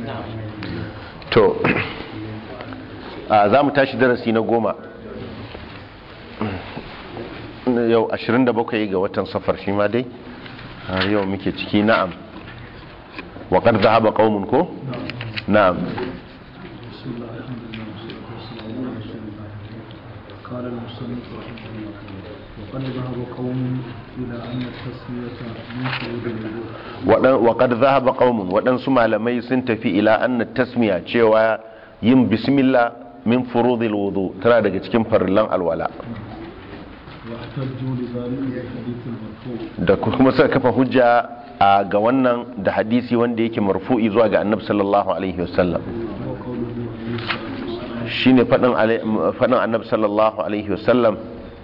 to a za mu tashi darasi na goma yau 27 ga watan safar shi ma dai har yau muke ciki na'am waƙar zahaba ƙaunin ko? na'am قال المصنف رحمه الله وقد ذهب قوم إلى أن التسمية من شعور الوضوء waƙar zahaba ƙaunin waɗansu malamai sun tafi ila anna tasmiya cewa yin bismillah min furudil wudu tana daga cikin farillan alwala واحتجوا لذلك بالحديث المرفوع da kuma suka kafa hujja a ga wannan da hadisi wanda yake marfu'i zuwa ga annabi sallallahu alaihi wasallam وهو قوله عليه الصلاة والسلام shine fadin alai- fadin annabi sallallahu alaihi wasallam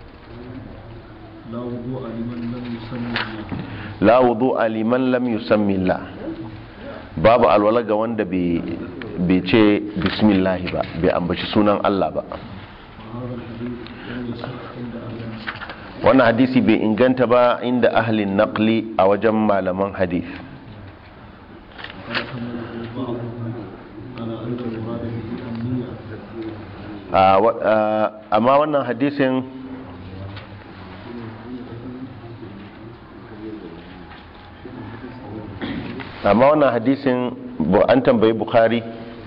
لا وضوء لمن لم يسمي الله la wudu'a liman lam yusammi Allah babu alwala ga wanda bai bai ce bismillah ba bai ambaci sunan Allah ba وهذا الحديث لم يصح عند أهل العلم wannan hadisi bai inganta ba inda ahlin naqli a wajen malaman hadith وقد حمله بعضهم على أن المراد به النية a wa- a, amma wannan hadisin amma wannan hadisin bu- an tambayi bukhari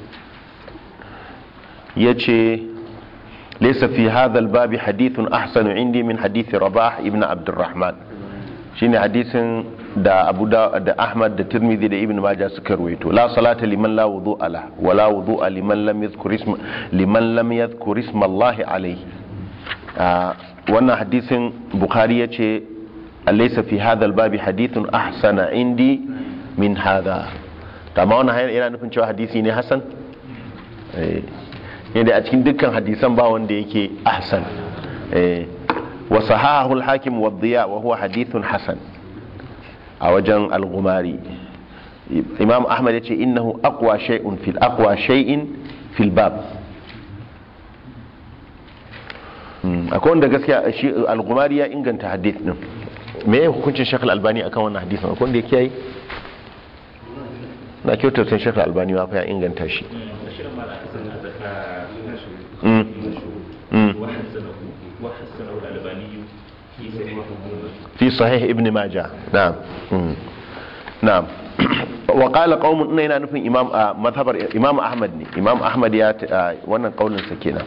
ya ce laisa fi hadhal babi hadithun ahsanu indi min hadithi rabah ibn abdurrahman shine hadisin da abu da da ahmad da tirmidhi da ibn majah suka ruwaito la salata liman la wudu'a la wa la wudu'a liman lam yadhkur isma liman lam yadhkur isma allah alayhi Ah, wannan hadisin bukhari yace laysa fi hadha babi hadithun ahsana indi min hadha amma wannan hayar yana nufin cewa hadisi ne hasan eh yadda a cikin dukkan hadisan ba wanda yake ahsan eh wa sahahu al-hakim wa dhiya wa huwa hadithun hasan a wajen al-ghumari imam ahmad yace innahu aqwa shay'un fil aqwa shay'in fil bab Mm, akwai wanda gaskiya shi al-ghumari ya inganta hadith din me ya hukuncin shakal albani akan wannan hadisin akwai wanda ya kiyaye na kyautar sun shakal albani ma fa ya inganta shi Mm. Mm. وحسنه وحسنه الألباني في صحيح في صحيح ابن ماجه نعم مم. نعم وقال قوم ان yana nufin imam a mazhabar imam ahmad ne imam ahmad ya ta- wannan kaulin sa kenan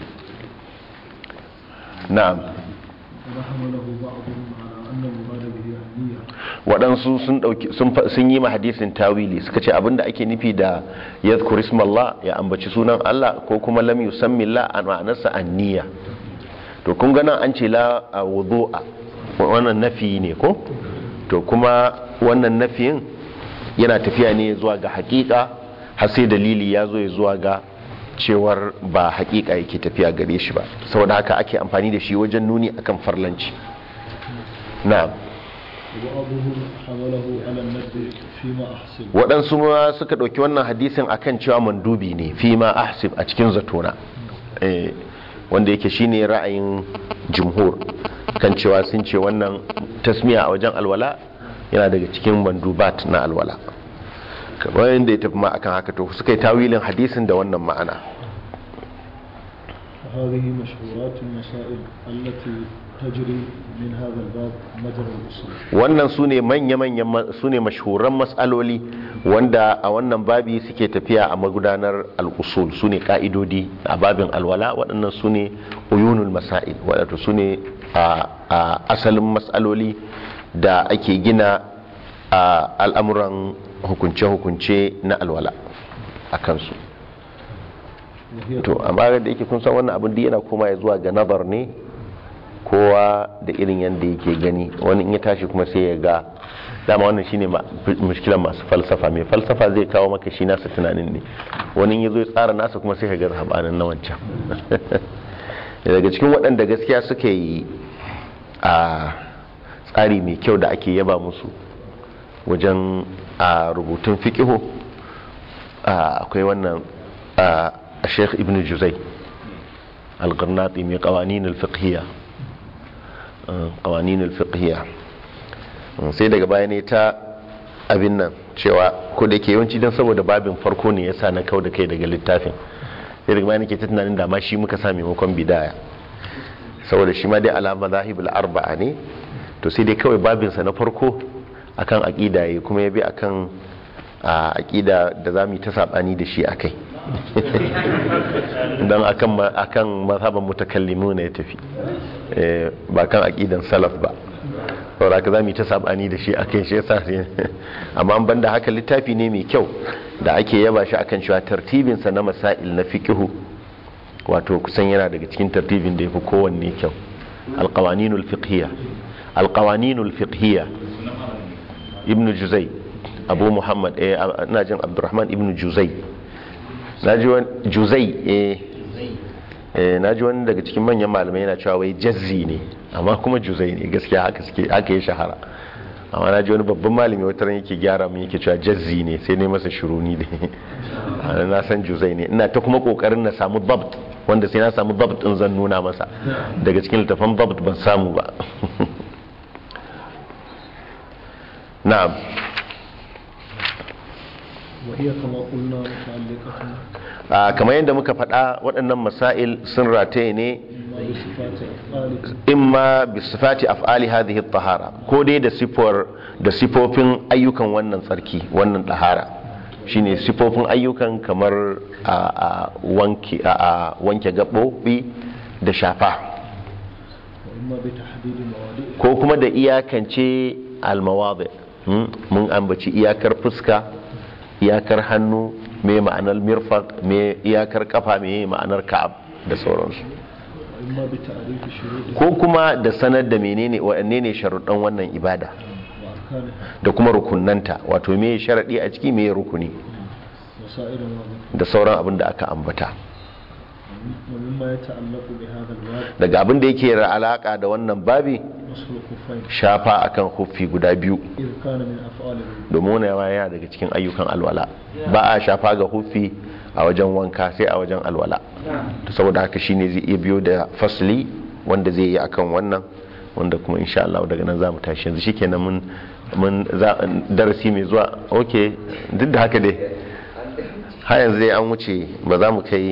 na'am وحمله بعضهم على أن المراد به النية waɗansu sun ɗauki sun fa- sun yi ma hadisin tawili suka ce abinda ake nufi da yadhkur ismallah ya ambaci sunan Allah ko kuma lam yusammi Allah a ma'anarsa anniya to kun ga nan an ce la a wudu'a wannan nafi ne ko to kuma wannan nafiyin yana tafiya ne zuwa ga hakika har sai dalili ya zo ya zuwa ga cewar ba hakika yake tafiya gare shi ba saboda haka ake amfani da shi wajen nuni akan farlanci na'am وبعضهم حمله على الندب فيما أحسن waɗansu ma suka ɗauki wannan hadisin akan cewa mandubi ne fi ma ahsib a cikin zatona Eh, wanda yake shine ra'ayin jumhur kan cewa sun ce wannan tasmiya a wajen alwala yana daga cikin mandubat na alwala kamar yadda ya tafi ma akan haka to suka yi tawilin hadisin da wannan ma'ana وهذه مشهورات المسائل التي تجري من هذا الباب مجرى الأصول wannan su ne manya-manyan su ne mashhuran matsaloli wanda a wannan babi suke tafiya a magudanar al'usul su ne ka'idodi a babin alwala waɗannan su ne uyunul masail waɗanda su ne a asalin matsaloli da ake gina a al'amuran hukunce-hukunce na alwala a kansu وهي to amma da yake kun san wannan abin da yana koma ya zuwa ga nazar ne kowa da irin yadda yake gani wani in ya tashi kuma sai ya ga dama wannan shine ma- mushkilan masu falsafa mai falsafa zai kawo maka shi nasa tunanin ne wani in ya zo ya tsara nasa kuma sai ka ga habanin na wancan daga cikin waɗanda gaskiya suka yi a tsari mai kyau da ake yaba musu wajen a rubutun fiƙiho akwai wannan a sheikh ibn juzai al-garnati mai kawanin al-fiqhiyya kawanin al-fiqhiyya sai daga baya ne ta abin nan cewa ko da ke yawanci don saboda babin farko ne yasa na kau da kai daga littafin sai daga bayan nake ta tunanin da ma shi muka sa maimakon bidaya saboda shi ma dai alama zahibul arba'a ne to sai dai kawai babinsa na farko akan aqida yayi kuma ya bi akan a aqida da zamu yi ta sabani da shi akai dan akan ma- akan mazhaban mutakallimu ne ya tafi Eh, ba kan aqidan salaf ba saboda ka zamu yi ta sabani da shi akai shi yasa ne amma an banda haka littafi ne mai kyau da ake yaba shi akan cewa tartibin sa na masail na fiqhu wato kusan yana daga cikin tartibin da yafi kowanne kyau alqawaninul fiqhiyya alqawaninul fiqhiyya ibnu juzai abu muhammad eh ina jin abdurrahman ibnu juzai naji wani juzai eh eh naji wani daga cikin manyan malamai yana cewa wai jazzi ne amma kuma juzai ne gaskiya haka suke haka ya shahara amma naji wani babban malami wata ran yake gyara mun yake cewa jazzi ne sai ne masa shiruni ne ana na san juzai ne ina ta kuma kokarin na samu dabt wanda sai na samu dabt din zan nuna masa daga cikin littafan dabt ban samu ba na'am وهي كما قلنا متعلقة Ah, kamar yadda muka faɗa waɗannan masail sun rataye ne بصفات أفعال imma bi sifati af'ali hadhihi at-tahara ko dai da sifar da sifofin ayyukan wannan tsarki wannan tahara shine sifofin ayyukan kamar a a wanke a a wanke gabobi da shafa وإما بتحديد مواضيع ko kuma da iyakance al-mawadi Hmm? mun ambaci iyakar fuska iyakar hannu me ma'anar mirfaq me iyakar kafa me ma'anar ka'ab da sauransu وإما بتعريف شروط ko kuma da sanar da menene waɗanne ne sharuɗan wannan ibada وأركانها da kuma rukunanta wato me sharaɗi a ciki me rukuni وسائر ما da sauran abin da aka ambata ومما يتعلق بهذا الباب daga abin da yake da alaka da wannan babi مسح الخفين shafa akan huffi guda biyu إذ كان من أفعال الوضوء domin wani yawa yana daga cikin ayyukan alwala ba a shafa ga huffi a wajen wanka sai a wajen alwala to saboda haka shine zai iya biyo da fasli wanda zai yi akan wannan wanda kuma insha Allah daga nan za mu tashi yanzu shikenan mun mun za darasi mai zuwa okay duk da haka dai har yanzu dai an wuce ba za mu kai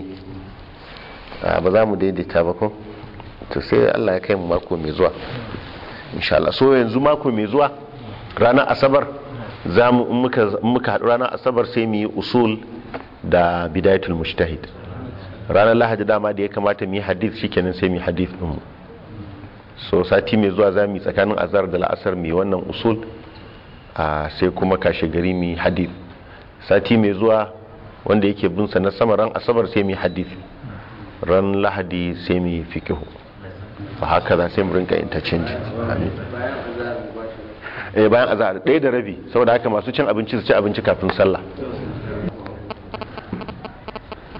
a, ba za mu daidaita ba ko to sai Allah ya kai mu mako mai zuwa insha Allah so yanzu mako mai zuwa ranar asabar za mu in muka in muka haɗu ranar asabar sai mu yi usul da bidayatul mujtahid ranar lahadi dama da ya kamata mu yi hadith shikenan sai mu yi hadith din mu so sati mai zuwa za mu yi tsakanin azhar da la'asar mu yi wannan usul a sai kuma kashe gari mu yi hadith sati mai zuwa wanda yake bin sa na sama ran asabar sai mu yi hadith ran lahadi sai mu yi fikihu fa haka za sai mu rinka interchange amin eh bayan azhar ɗaya da rabi saboda haka masu cin abinci su ci abinci kafin sallah